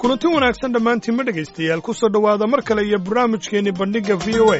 kulanti wanaagsan dhammaantiin ma dhegaystayaal ku soo dhowaada mar kale iyo barnaamijkeenni bandhigga v o a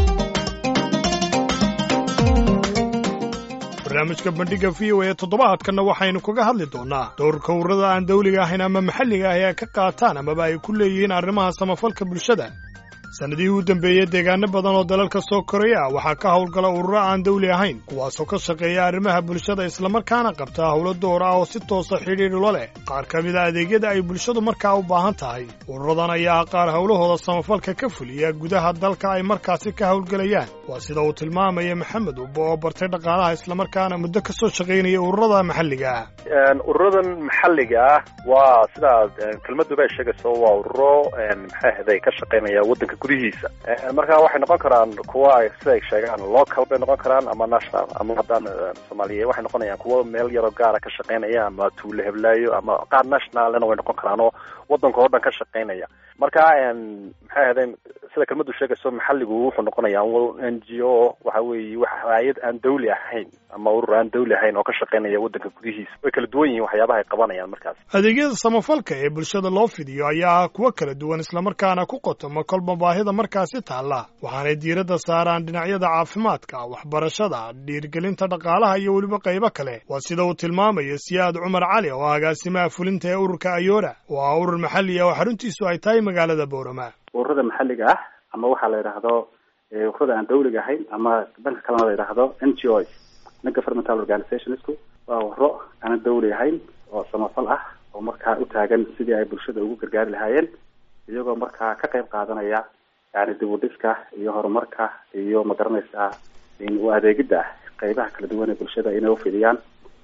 barnaamijka bandhigga v o a toddobaadkanna waxaynu kaga hadli doonnaa dowrka ururada aan dawliga ahayn ama maxalliga ahi ay ka qaataan amaba ay ku leeyihiin arrimaha samafalka bulshada sannadihii u dambeeyey deegaano badan oo dalalka soo koraya ah waxaa ka howlgala ururo aan dawli ahayn kuwaasoo ka shaqeeya arrimaha bulshada islamarkaana qabta howlo door ah oo si toosa xidhiidhula leh qaar ka mid a adeegyada ay bulshadu markaa u baahan tahay ururadan ayaa qaar howlahooda samafalka ka fuliya gudaha dalka ay markaasi ka howlgelayaan waa sida uu tilmaamaya maxamed ubbo oo bartay dhaqaalaha islamarkaana muddo ka soo shaqaynaya ururada maxalliga ah ururadan maxalliga ah waa sidaa kelmaduba ay sheegayso waa ururo maxay ahday ka shaqaynaya waddanka gudihiisa marka waxay noqon karaan kuwa siday sheegaan local bay noqon karaan ama national ama haddaan soomaaliya waxay noqonayaan kuwo meel yaroo gaara ka shaqaynaya ama tuulo heblaayo ama qaar nationalna way noqon karaan oo waddanka oo dhan ka shaqaynaya marka maxay ahaydeen sida kelmadu sheegayso maxalligu wuxuu noqonaya n g o waxa weeye wax hay-ad aan dawli ahayn ama urur aan dawli ahayn oo ka shaqaynaya waddanka gudihiisa way kala duwan yihiin waxyaabaha ay qabanayaan markaas adeegyada samafalka ee bulshada loo fidiyo ayaa ah kuwo kala duwan islamarkaana ku qotoma kolba baahida markaasi taalla waxaanay diiradda saaraan dhinacyada caafimaadka waxbarashada dhiirgelinta dhaqaalaha iyo weliba qaybo kale waa sida uu tilmaamayo siyaad cumar cali oo agaasimaha fulinta ee ururka ayora oo ah urur maxalli ah oo xaruntiisu ay tahay magaalada boorama ururada maxalliga ah ama waxaa la yidhaahdo ururada aan dawliga ahayn ama dhanka kalena la yidhaahdo n g o non governmental organizationsku waa ururo aanan dawli ahayn oo samafal ah oo markaa u taagan sidii ay bulshada ugu gargaari lahaayeen iyagoo markaa ka qayb qaadanaya yani dib u dhiska iyo horumarka iyo magaranaysaa u adeegidda qaybaha kala duwan ee bulshada inay ufidiyaan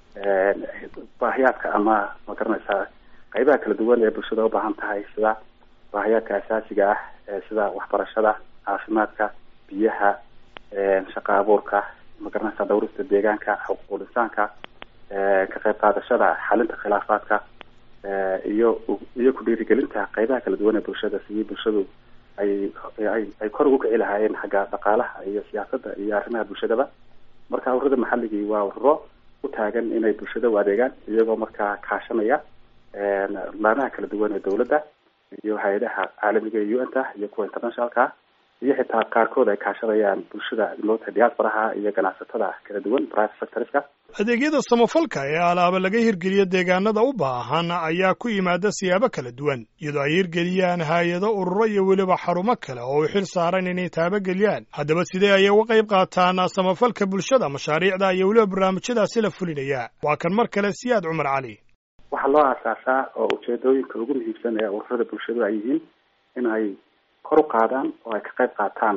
baahiyaadka ama magaranaysaa qaybaha kala duwan ee bulshada ubaahan tahay sida baahiyaadka asaasiga ah sida waxbarashada caafimaadka biyaha shaqa abuurka magaranaysa dhawrista deegaanka xuquuqul insaanka ka qayb qaadashada xalinta khilaafaadka iyo iyo ku dhiirigelinta qaybaha kala duwan ee bulshada sidii bulshadu ay ay ay kor ugu kici lahaayeen xagga dhaqaalaha iyo siyaasadda iyo arrimaha bulshadaba marka ururada maxalligii waa ururo u taagan inay bulshada u adeegaan iyagoo markaa kaashanaya laamaha kala duwan ee dawladda iyo hay-adaha caalamiga ee u n ta iyo kuwa internationalka iyo xitaa qaarkood ay kaashanayaan bulshada moota diasporaha iyo ganacsatada kala duwan private sectorska adeegyada samafalka ee alaaba laga hirgeliyo deegaanada u baahan ayaa ku yimaada siyaabo kala duwan iyadoo ay hirgeliyaan hay-ado ururo iyo weliba xarumo kale oo u xil saaran inay taabageliyaan haddaba sidee ayay uga qayb qaataan samafalka bulshada mashaariicda iyo weliba barnaamijyadaasi la fulinaya waa kan mar kale siyaad cumar cali waxaa loo aasaasaa oo ujeedooyinka ugu muhiimsan ee ururada bulshadu ay yihiin in ay kor u qaadaan oo ay ka qayb qaataan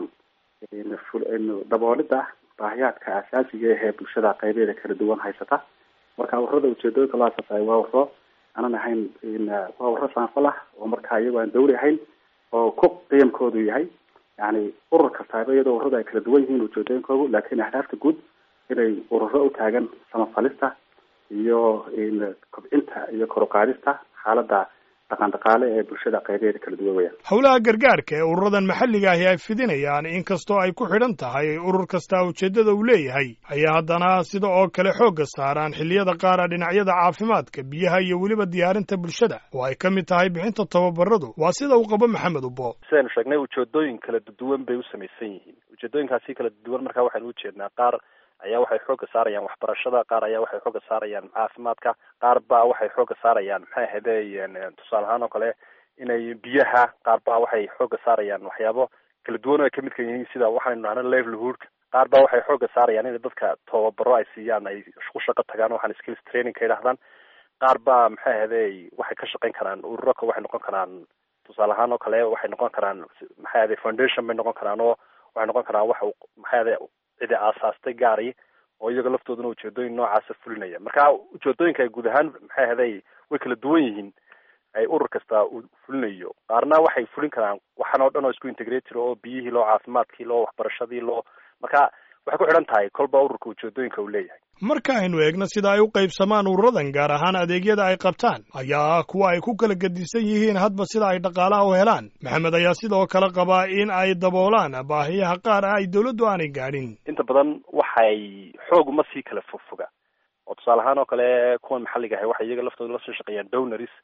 daboolida baahiyaadka asaasiga ahee bulshada qaybeeda kala duwan haysata marka ururada ujeedooyinka loo aasaasayo waa ururo aanan ahayn waa ururo samafal ah oo markaa iyagoo aan dawli ahayn oo ku qiyamkoodu yahay yani urur kastaaba iyadoo ururada ay kala duwan yihiin ujeedooyinkoodu laakiin ahdaafta guud inay ururo u taagan samafalista iyo kobcinta iyo kor uqaadista xaaladda dhaqan dhaqaale ee bulshada qaybeeda kala duwan weyaan howlaha gargaarka ee ururadan maxalliga ahi ay fidinayaan inkastoo ay ku xidhan tahay urur kastaa ujeeddada uu leeyahay ayaa haddana sida oo kale xoogga saaraan xilliyada qaara dhinacyada caafimaadka biyaha iyo weliba diyaarinta bulshada oo ay ka mid tahay bixinta tababaradu waa sida uu qabo maxamed ubbo sidaynu sheegnay ujeedooyin kala duwan bay u samaysan yihiin ujeedooyinkaasi kala duwan markaa waxaynu ujeednaa qaar ayaa waxay xooga saarayaan waxbarashada qaar ayaa waxay xooga saarayaan caafimaadka qaar baa waxay xooga saarayaan maxay ahayde tusaale ahaan oo kale inay biyaha qaar baa waxay xooga saarayaan waxyaabo kala duwan oo ay kamid ka yihiin sida waxaynu nahna livelihoodka qaar baa waxay xooga saarayaan in dadka tababaro ay siiyaan ay ku shaqo tagaan waxaan skills training ka yidhahdaan qaar baa maxay ahayde waxay ka shaqayn karaan ururaka waxay noqon karaan tusaale ahaan oo kale waxay noqon karaan maxay ahayde foundation bay noqon karaan oo waxay noqon karaan wax maxay ahayde cidi aasaastay gaari oo iyaga laftooduna ujeedooyin noocaasa fulinaya marka ujeedooyinka ay guud ahaan maxay ahday way kala duwan yihiin ay urur kasta uu fulinayo qaarna waxay fulin karaan waxaan oo dhan oo isku integrated oo biyihii loo caafimaadkii loo waxbarashadii loo marka waxay ku xidhan tahay kolba ururka ujeedooyinka uu leeyahay marka aynu eegno sida ay u qaybsamaan ururadan gaar ahaan adeegyada ay qabtaan ayaa ah kuwa ay ku kala gedisan yihiin hadba sida ay dhaqaalaha u helaan maxamed ayaa sidoo kale qabaa in ay daboolaan baahiyaha qaar ah ay dawladdu aanay gaadhin inta badan waxay xoog uma sii kala fogfoga oo tusaale ahaan oo kale kuwan maxalliga ahay waxay iyaga laftooda lasoo shaqeeyaan donaries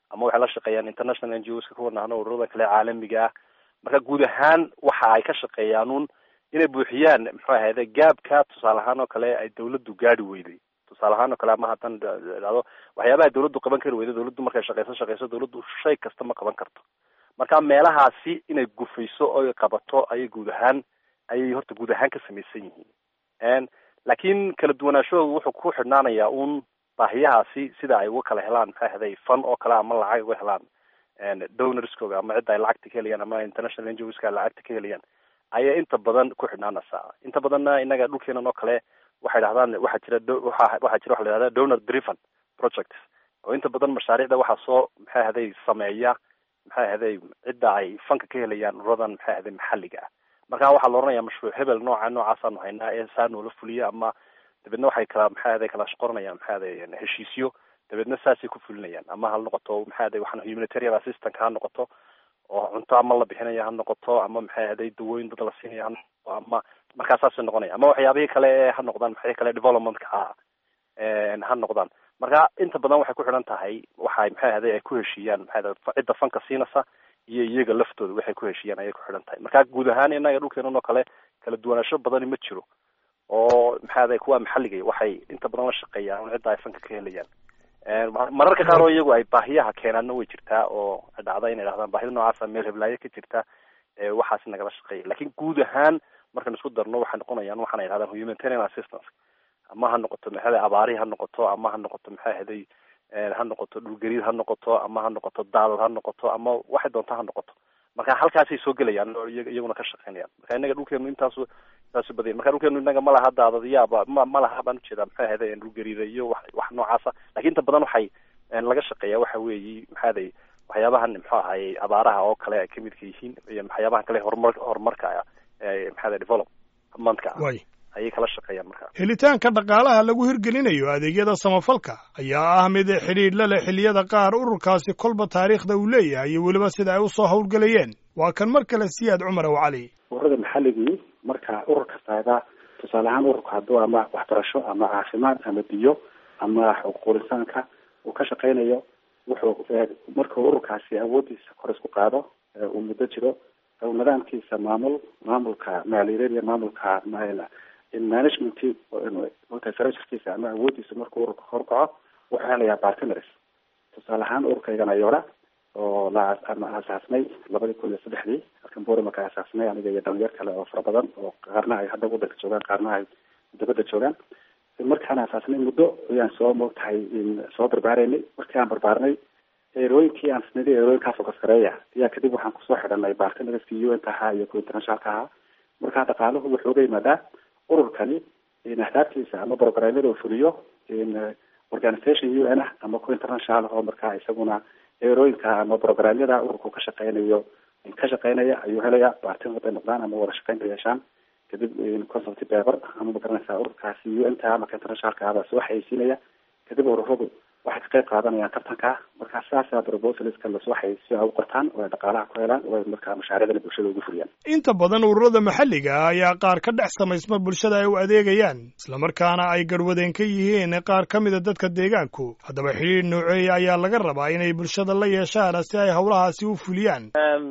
ama waxay la shaqeeyaan international n g oska kuwa nahno ururada kale caalamiga ah marka guud ahaan waxa ay ka shaqeeyaan un inay buuxiyaan muxuu ahayde gaabka tusaale ahaan oo kale ay dawladdu gaadi weyday tusaale ahaan oo kale ama hadan dhado waxyaabaha dawladdu qaban kari weydo dawladdu markay shaqeyso shaqeyso dawladdu shay kasta ma qaban karto marka meelahaasi inay gufayso oy qabato ayay guud ahaan ayay horta guud ahaan ka samaysan yihiin laakiin kala duwanaashahooda wuxuu ku xidhnaanayaa un baahiyahaasi sida ay uga kala helaan maxay ahday fan oo kale ama lacag uga helaan donorskooga ama cidda ay lacagta ka helayaan ama international ngoska ay lacagta ka helayaan ayay inta badan ku xidhnaanaysaa inta badanna inaga dhulkeenan oo kale waxay dhahdaan waxaa jira waxa waxaa jira waxa la yihahda donor driven projects oo inta badan mashaariicda waxaa soo maxay ahday sameeya maxay ahday cidda ay fanka ka helayaan ururadan maxay ahday maxalliga ah marka waxaa la oranaya mashruuc hebel nooca noocaasanu haynaa ee saa noola fuliya ama dabeedna waxay kala maxay ahday kala qoranayaan maxay ahday heshiisyo dabeedna saasay ku fulinayaan ama ha noqoto maxay ahday waxaan humanitarian assistant ha noqoto oo cunto ama la bixinaya ha noqoto ama maxay ahday dawooyin dad la siinaya ha noqoto ama markaa saasay noqonaya ama waxyaabihii kale ee ha noqdaan maxay kale developmentka ah ha noqdaan marka inta badan waxay ku xidhan tahay waxay maxay ahday ay ku heshiiyaan maxay ahday cidda fanka siinaysa iyo iyaga laftooda waxay ku heshiiyaan ayay ku xidhan tahay marka guud ahaan inaga dhulkeenan oo kale kala duwanaansho badani ma jiro oo maxay ahday kuwa maxalliga waxay inta badan la shaqeeyaan cidda ay fanka ka helayaan mararka qaar oo iyagu ay baahiyaha keenaanna way jirtaa oo dhacda inay dhahdaan baahida noocaasa meel heblaayo ka jirta waxaas nagala shaqeeya lakin guud ahaan markaan isku darno waxay noqonayaan waxaana yidhahdaan humanitarian assistance ama ha noqoto maxay abaari ha noqoto ama ha noqoto maxay ahday ha noqoto dhulgariir ha noqoto ama ha noqoto daadad ha noqoto ama waxay doonta ha noqoto marka halkaasay soo gelayaan oo iyaguna ka shaqeynayaan marka inaga dhulkeenu intaasu intaasu badanya marka dhulkeenu inaga ma laha daadadyaaba ma ma laha baan ujeedaa maxay ahday dhulgariira iyo wax wax noocaasa lakin inta badan waxay laga shaqeeya waxa weeyi maxay aday waxyaabahan muxuu ahaye abaaraha oo kale ay kamidka yihiin iyo waxyaabahan kale horumar horumarka maxay aday developmentka ah ayay kala shaqeeyaan markaa helitaanka dhaqaalaha lagu hirgelinayo adeegyada samafalka ayaa ah mid xidhiidh la leh xilliyada qaar ururkaasi kolba taariikhda uu leeyahay iyo weliba sida ay usoo howlgelayeen waa kan mar kale siyaad cumar ow cali ururada maxalligii marka urur kastaaga tusaale ahaan ururka hadduu ama waxbarasho ama caafimaad ama biyo ama xuquuqul insaanka uu ka shaqeynayo wuxuu markuu ururkaasi awoodiisa kor isku qaado uu muddo jiro nidaamkiisa maamul maamulka maaliyadeed iyo maamulka managementkii sarkiisa ama awoodiisa markuu ururka horkaco wuxuu helayaa partners tusaale ahaan ururkaygan ayoora oo la aasaasnay labadii kun iyo saddexdii halkan bori marka aasaasnay aniga iyo dhalinyar kale oo fara badan oo qaarna ay hadda wadanka joogaan qaarna ay dibadda joogaan markaan aasaasnay muddo ayaan soo moogtahay soo barbaareynay markii aan barbaarnay eerooyinkii aan sinadi eerooyinkaa focus gareeya ayaa kadib waxaan kusoo xidhanay bartnerskii u n ka ahaa iyo kuwa internationalka ahaa markaa dhaqaaluhu wuxuu uga yimaadaa ururkani ahdaaftiisa ama programyada uu fuliyo organization u n ah ama kuwa international oo markaa isaguna eerooyinka ama programyada ururku ka shaqeynayo ka shaqeynaya ayuu helaya bartin haday noqdaan ama wada shaqeyn ka yeeshaan kadib consulty paper ama magaranaysaa ururkaasi u n ta marka internationalka ahbaa soo xayeysiinaya kadib ururadu waxay ka qayb qaadanayaan tartanka markaa sidaasa proposaliska lasoo xayeysiyo ay u qortaan oo ay dhaqaalaha ku helaan oo ay markaa mashaariicdana bulshada ugu fuliyaan inta badan ururada maxalliga ah ayaa qaar ka dhex samaysma bulshada ay u adeegayaan islamarkaana ay garwadeen ka yihiin qaar ka mida dadka deegaanku haddaba xidhiir nooceeya ayaa laga rabaa inay bulshada la yeeshaan si ay howlahaasi u fuliyaan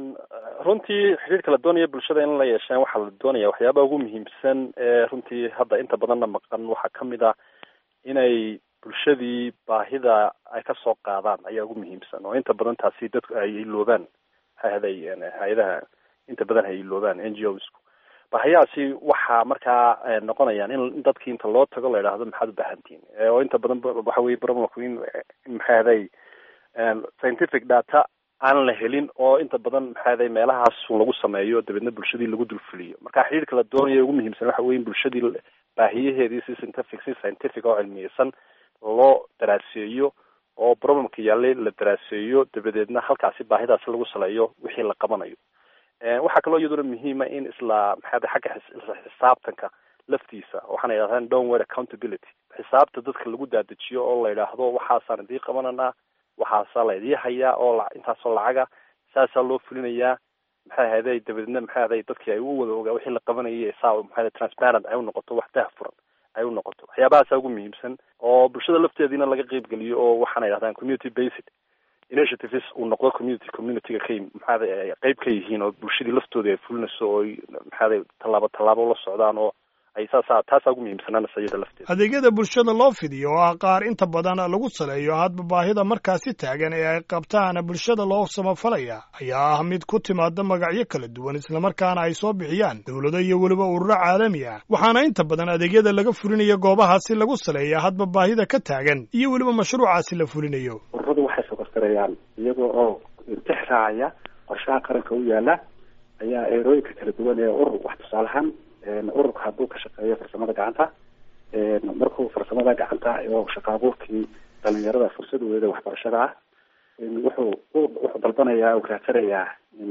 runtii xidhiirka la doonaya bulshada in la yeeshaan waxaa la doonaya waxyaabaha ugu muhiimsan ee runtii hadda inta badanna maqan waxaa kamid ah inay bulshadii baahida ay ka soo qaadaan ayaa ugu muhiimsan oo inta badan taasi dadku ay iloobaan maxay haday hay-adaha inta badan ay iloobaan n g osku baahiyahaasi waxaa markaa noqonayaan in dadkii inta loo tago la yidhaahdo maxaad u baahantihin oo inta badan waxa weye problemku in maxay haday scientific data aan la helin oo inta badan maxay haday meelahaas lagu sameeyo dabeedna bulshadii lagu dulfuliyo marka xidhiirka la doonaya ugu muhiimsan waxa weye in bulshadii baahiyaheedii si scientific si scientific oo cilmiyeysan loo daraaseeyo oo problemka yaallay la daraaseeyo dabadeedna halkaasi baahidaasi lagu saleeyo wixii la qabanayo waxaa kaloo iyaduna muhiima in isla maxaada xagga xisaabtanka laftiisa waxaana yidhahdaan downward accountability xisaabta dadka lagu daadajiyo oo la yidhaahdo waxaasaan idii qabananaa waxaasaa la idii hayaa oo intaasoo lacaga saasaa loo fulinayaa maxay ahayday dabadeedna maxay ahday dadkii ay u wada ogaa wixii la qabanayay saa maxay transparent ay u noqoto wax daahfuran ay u noqoto waxyaabahaasa ugu muhiimsan oo bulshada lafteediina laga qeyb geliyo oo waxaana yidhahdaan community based initiatives uu noqdo community communityga ka maxaada qeyb ka yihiin oo bulshadii laftooda ay fulinayso oo maxaada tallaabo tallaabo la socdaan oo ay saasa taasaa ugu muhiimsanaanaysa iyada lafteeda adeegyada bulshada loo fidiyo oo ah qaar inta badan lagu saleeyo hadba baahida markaasi taagan ee ay qabtaan bulshada loo samafalaya ayaa ah mid ku timaada magacyo kala duwan islamarkaana ay soo bixiyaan dowlado iyo weliba ururo caalami ah waxaana inta badan adeegyada laga fulinayo goobahaasi lagu saleeya hadba baahida ka taagan iyo weliba mashruucaasi la fulinayo ururadu waxay fogasgarayaan iyagoo oo intix raacaya qorshaha qaranka u yaala ayaa eerooyinka kala duwan ee urur wax tusaalahaan ururka hadduu ka shaqeeyo farsamada gacanta markuu farsamada gacanta oo shaqa abuurkii dhalinyarada fursadooda waxbarashada ah wuxuu wuxuu dalbanayaa uu raadsanayaa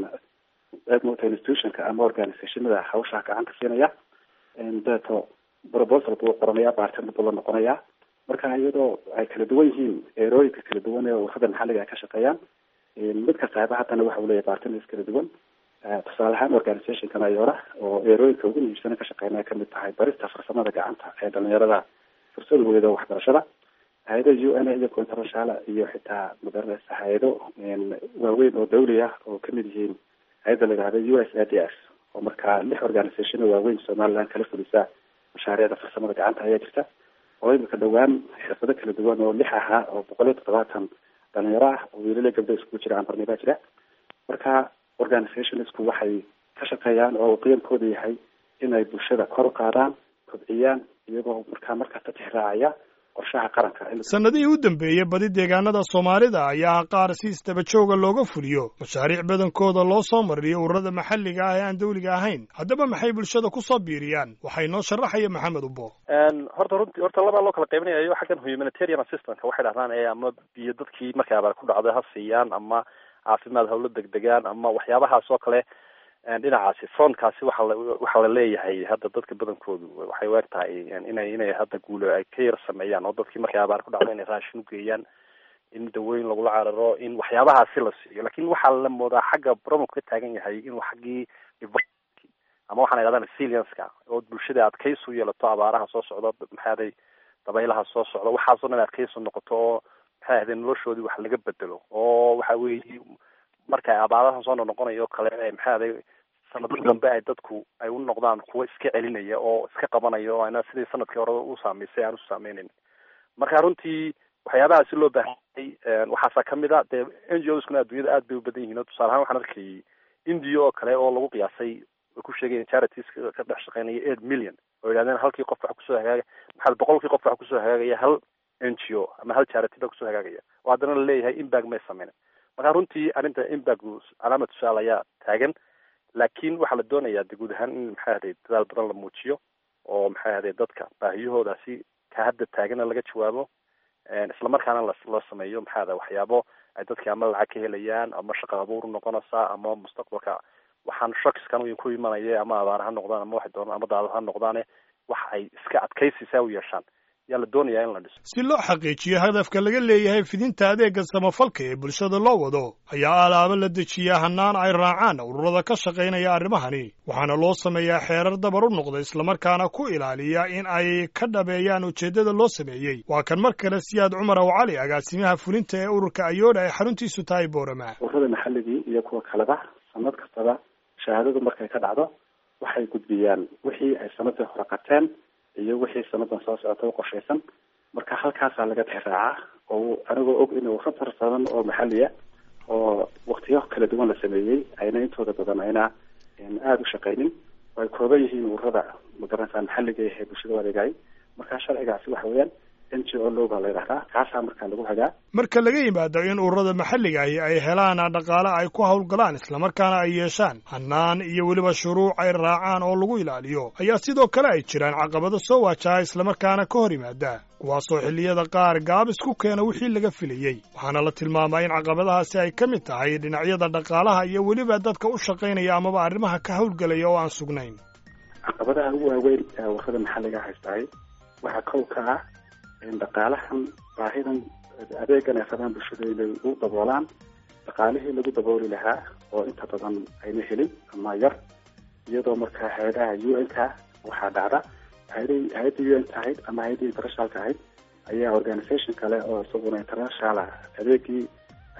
mota institutionka ama organizationada hawsha gacanta siinaya dabeeto proposal buu qoranaya bartender buu la noqonayaa marka iyadoo ay kala duwan yihiin eerooyinka kala duwan ee ururada maxalliga ay ka shaqeeyaan mid kasta haaba haddana waxa uu leeyahay bartenders kala duwan tusaale ahaan organizationkan ayora oo eerooyinka ugu muhiimsana ka shaqeynaya kamid tahay barista farsamada gacanta ee dhalinyarada fursadooda waxbarashada hay-ada u n iyo international iyo xitaa magaranaysa hay-ado waaweyn oo dawli ah oo kamid yihiin hay-adda la yihahda u s a d s oo markaa lix organization waaweyn somaliland kala fulisa mashaariicda farsamada gacanta ayaa jirta oo imika dhowaan xirfado kala duwan oo lix ahaa oo boqol iyo toddobaatan dhalinyaro ah oo wiilala gabdho iskugu jira ambarni baa jira marka organizationsku waxay ka shaqeeyaan oo qiyamkooda yahay inay bulshada kor u qaadaan kobciyaan iyagoo markaa markasta tixraacaya qorshaha qaranka sanadihii u dambeeyey badi deegaanada soomaalida ayaa qaar si isdaba jooga looga fuliyo mashaariic badankooda loo soo mariyo ururada maxalliga ah ee aan dawliga ahayn haddaba maxay bulshada kusoo biiriyaan waxay noo sharaxaya maxamed ubo horta runti horta labaa loo kala qaybinayayo xaggan humanitarian assistance waxay dhahdaan ee ama biyo dadkii markay abaar ku dhacday ha siiyaan ama caafimaad hawlo degdegaan ama waxyaabahaas oo kale dhinacaasi frontkaasi waxa la waxaa la leeyahay hadda dadka badankoodu waxay u eg tahay inay inay hadda guulo ay ka yar sameeyaan oo dadkii markay abaar ku dhacdo inay raashin ugeeyaan in dawooyin lagula cararo in waxyaabahaasi la siiyo lakin waxaa la moodaa xagga bromok ka taagan yahay inuu xaggii ama waxaan idhahdaa resilienska oo bulshada adkaysi u yeelato abaaraha soo socda maxaaday dabaylaha soo socda waxaasoo dhan adkaysi noqoto oo maxay ahaydee noloshoodii wax laga bedelo oo waxa weeye marka abaaraha soo noqonayo kale maxay ahaday sanado dambe ay dadku ay u noqdaan kuwa iska celinaya oo iska qabanaya oo ana sidii sanadkii hore u saameysay aan u saameyneyn marka runtii waxyaabaha si loo baahanyay waxaasa kamid a dee n g oskuna adduunyada aad bay u badan yihiin o tusaale ahaan waxaan arkayay india oo kale oo lagu qiyaasay way ku sheegayen charities ka dhex shaqeynaya eight million oo yidhahdeen halkii qof wax kusoo hagaaga maxaa boqolkii qof wax kusoo hagaagaya hal n g o ama hal charity ba kusoo hagaagaya oo haddana laleeyahay imbag may sameynen marka runtii arrinta imbagu calaamad tusaal ayaa taagan laakiin waxaa la doonayaa de guud ahaan in maxay ahday dadaal badan la muujiyo oo maxay ahday dadka baahiyahoodaasi ka hadda taagana laga jawaabo islamarkaana la loo sameeyo maxay ahday waxyaabo ay dadki ama lacag ka helayaan ama shaqa abuur noqonaysaa ama mustaqbalka waxaan shakiskan ku imanaya ama abaar ha noqdaan ama waxay doonaan ama daadad ha noqdaane wax ay iska adkaysisaa u yeeshaan yaa la doonayaa in la dhiso si loo xaqiijiyo hadafka laga leeyahay fidinta adeega samafalka ee bulshada loo wado ayaa alaabo la dejiyaa hannaan ay raacaan ururada ka shaqaynaya arrimahani waxaana loo sameeyaa xeerar dabar u noqda islamarkaana ku ilaaliya in ay ka dhabeeyaan ujeeddada loo sameeyey waa kan mar kale siyaad cumar ow cali agaasimaha fulinta ee ururka ayoodha ee xaruntiisu tahay boorama ururada maxalligii iyo kuwa kaleba sanad kastaba shahaadadu markay ka dhacdo waxay gudbiyaan wixii ay sanadii hore qateen iyo wixii sanadan soo socota u qorshaysan marka halkaasaa laga tixraacaa oo anigoo og inuu rabar badan oo maxaliya oo waktiyo kala duwan la sameeyey ayna intooda badan ayna aada u shaqaynin oo ay kooban yihiin ururada magaranaysaa maxalliga ee bulshada adeegay marka sharcigaasi waxa weeyaan n g o loga la yidhahdaa kaasaa markaa lagu hagaa marka laga yimaado in ururada maxalliga ahi ay helaan dhaqaale ay ku hawlgalaan islamarkaana ay yeeshaan hannaan iyo weliba shuruuc ay raacaan oo lagu ilaaliyo ayaa sidoo kale ay jiraan caqabado soo waajaha islamarkaana ka hor yimaada kuwaasoo xilliyada qaar gaabis ku keena wixii laga filayey waxaana la tilmaamaa in caqabadahaasi ay ka mid tahay dhinacyada dhaqaalaha iyo weliba dadka u shaqaynaya amaba arrimaha ka hawlgelaya oo aan sugnayn caqabadaha ugu waaweyn ee ururada maxalliga haystahay waxaa kow ka ah dhaqaalahan baahidan adeegan ay rabaan bulshada inay u daboolaan dhaqaalihii lagu dabooli lahaa oo inta badan ayna helin ama yar iyadoo markaa hay-adaha u n ka waxaa dhacda hay-ada hay-adda u n ka ahayd ama hay-adda internationalka ahayd ayaa organisation kale oo isaguna international ah adeegii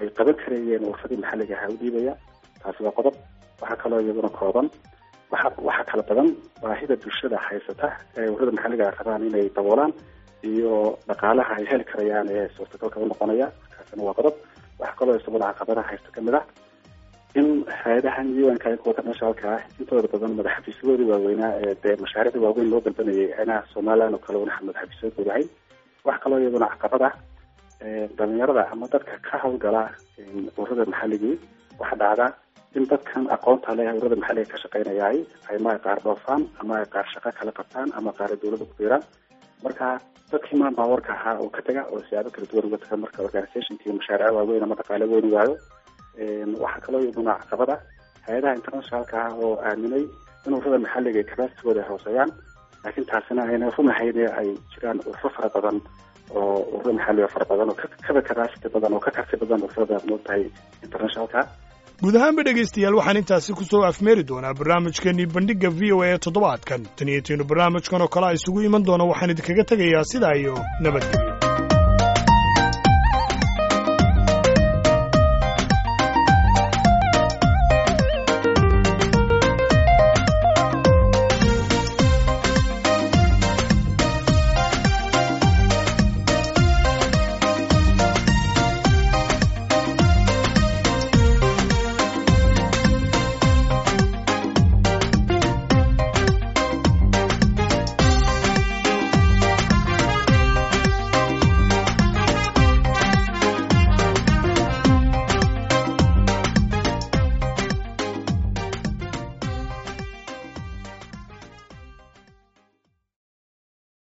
ay qaban karayeen urfadii maxalliga ahaa u dhiibaya taasi waa qodob waxaa kaloo iyaduna kooban waxa waxaa kala badan baahida bulshada haysata ee ururada maxalliga ay rabaan inay daboolaan iyo dhaqaalaha ay heli karayaan ee suurtagalka u noqonaya kaasina waa qodob waxaa kaloo isaguna caqabadaha haysta kamid ah in hay-adahan un-ka kuwa internationalka ah intooda badan madaxafiisyadoodii waaweynaa ee dee mashaariicda waaweyn loo dalbanayay ayna somaliland oo kale una madaxafiisyadooda ahayn waxaa kaloo iyaduna caqabad ah dhalinyarada ama dadka ka hawlgala ururada maxalligii waxaa dhacda in dadkan aqoonta leh ururada maxalliga ka shaqeynayaay ama ay qaar dhoofaan ama ay qaar shaqo kala qabtaan ama qaar dawladda ku biiraan marka dadkii maan baawarka ahaa oo ka taga oo siyaabo kala duwan uga taga marka organizationkii mashaariic waaweyn ama dhaqaale weyn waayo waxaa kaloo iyaduna caqabad ah hay-adaha internationalka ah oo aaminay in ururada maxalliga ay capacitygooda hooseeyaan laakiin taasina ayna runahayn ay jiraan ururo fara badan oo ururo maxalliga fara badan oo kaba capacity badan oo ka karti badan ururada moogtahay internationalka guud ahaanba dhegaystayaal waxaan intaasi ku soo afmeeri doonaa barnaamijkeenii bandhigga v o a toddobaadkan tan iyo tiinu barnaamijkan oo kale a isugu iman doona waxaan idinkaga tegayaa sidaa iyo nabadgelyo